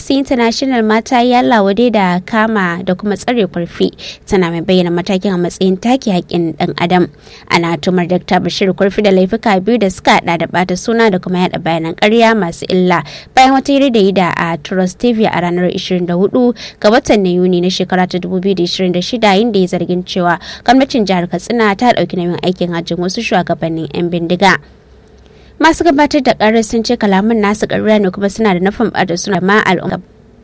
amnesty international mata ya lawade da kama da kuma tsare kurfi tana mai bayyana matakin a matsayin take haƙƙin ɗan adam ana tumar dr bashir kurfi da laifuka biyu da suka hada da bata suna da kuma yada bayanan ƙarya masu illa bayan wata hira da yi da a trust tv a ranar 24 ga watan na yuni na shekara ta 2026 inda ya zargin cewa gwamnatin jihar katsina ta ɗauki nauyin aikin hajjin wasu shugabannin 'yan bindiga masu gabatar da karar sun ce kalaman nasu ƙarya ne kuma suna da nufin bada suna ma al'umma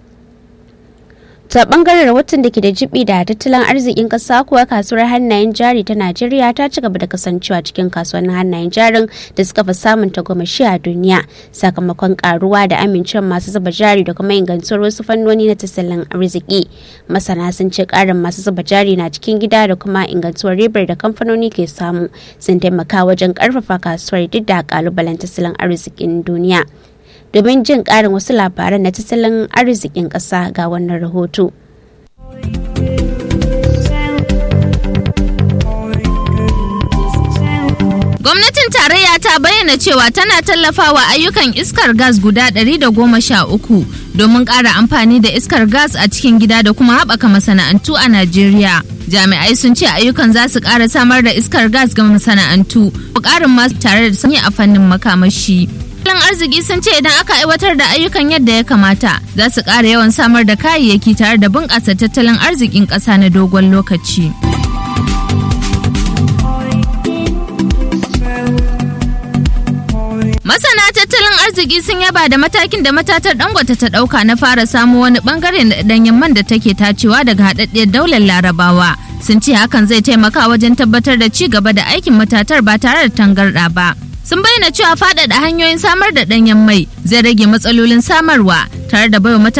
ta bangaren rahoton da ke da jibi da tattalin arzikin kasa kuwa kasuwar hannayen jari ta najeriya ta ci gaba da kasancewa cikin kasuwannin hannayen jarin da suka fi samun tagomashi a duniya sakamakon karuwa da amincewa masu zuba jari da kuma ingantuwar wasu fannoni na tattalin arziki masana sun ce karin masu zuba jari na cikin gida da kuma ingantuwar ribar da kamfanoni ke samu sun taimaka wajen karfafa kasuwar duk da kalubalen tattalin arzikin duniya domin jin ƙarin wasu labaran na tattalin arzikin ƙasa ga wannan rahoto. Gwamnatin tarayya ta bayyana cewa tana tallafawa ayyukan iskar gas guda 113 domin ƙara amfani da iskar gas a cikin gida da kuma haɓaka masana'antu a Najeriya. Jami'ai sun ce ayyukan za su ƙara samar da iskar gas ga masana'antu, ƙarin masu tare da sanyi a fannin makamashi. Tattalin arziki sun ce idan aka aiwatar da ayyukan yadda ya kamata za su ƙara yawan samar da kayayyaki tare da bunƙasa tattalin arzikin ƙasa na dogon lokaci. Masana tattalin arziki sun yaba da matakin da matatar Dangote ta ɗauka na fara samu wani bangare na ɗanyen man da take tacewa daga haɗaɗɗiyar daular Larabawa. Sun ce hakan zai taimaka wajen tabbatar da ci gaba da aikin matatar ba tare da tangarɗa ba. sun bayyana cewa faɗaɗa hanyoyin samar da ɗanyen mai zai rage matsalolin samarwa tare da baiwa